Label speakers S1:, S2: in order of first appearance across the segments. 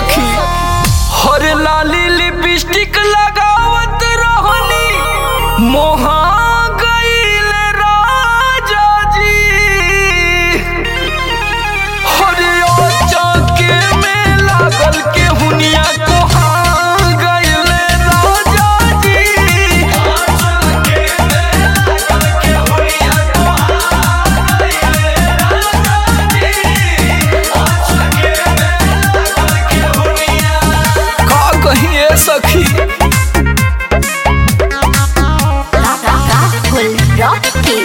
S1: सखी हर लाली लिपस्टिक लगावत रहनी मोहा गईल राजा जी हर चौके में लागल के हुनिया कोहा गईल राजा जी का कहिए सखी
S2: Rahul Rocky.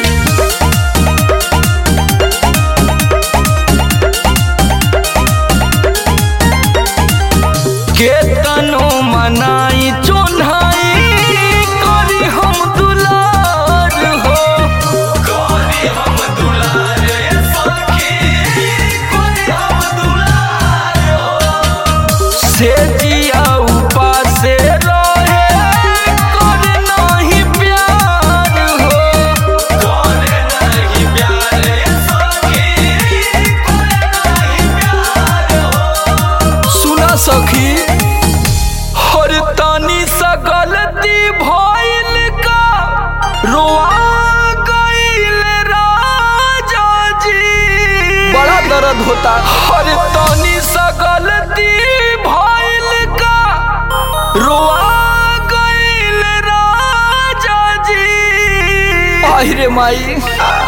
S1: केतनो मनाई चोन्हाई करी हम दुलार हो करी हम दुलार सखी करी हम दुलार हो से जिया उपासे रहे करे नहीं प्यार हो करे नहीं प्यार सखी करे नहीं प्यार हो सुना सखी हर तानी सा गलती भइल का रोआ गइल राजा जी बड़ा दर्द होता हर तानी सा गलती भइल का रोआ गइल राजा जी आहिरे माई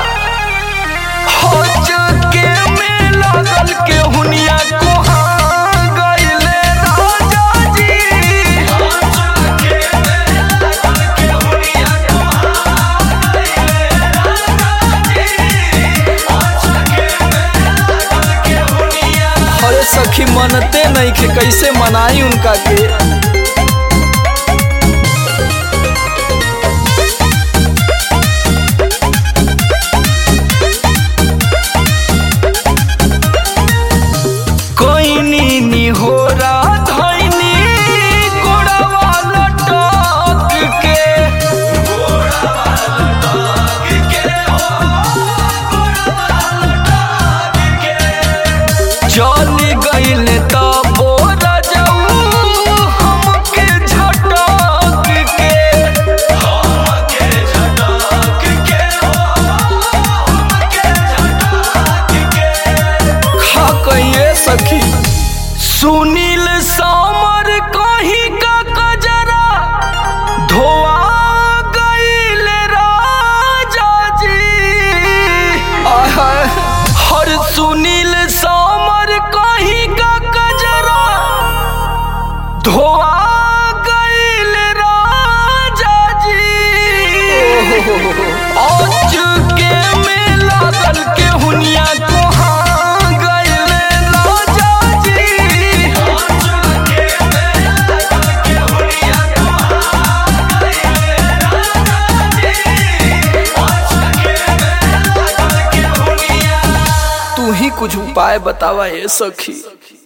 S1: हज के में लागल के हुनिया कोहा गइले राजा जी हज के में लागल के हुनिया कोहा गइले राजा जी हज के में लागल के हुनिया अरे सखी मनते नहीं के कैसे मनाई उनका के कोइनी निहोरा धइनी गोड़वा लटक के गोड़वा लटक के हो गोड़वा लटक के चल गइल त बोरा जाऊ हमके झटक के हमके झटक के हो हमके झटक के खा कहिए सखी सुनील सामर कहीं का कजरा धोआ गईल राजा जी आय हाय, हर सुनील सामर कहीं का कजरा धोआ गईल राजा जी आज के में लागल के हुनिया कोहा गईल राजा जी आज के में लागल के हुनिया कोहा गईल राजा जी आज के में लागल के हुनिया तू ही कुछ उपाय बतावा ए सखी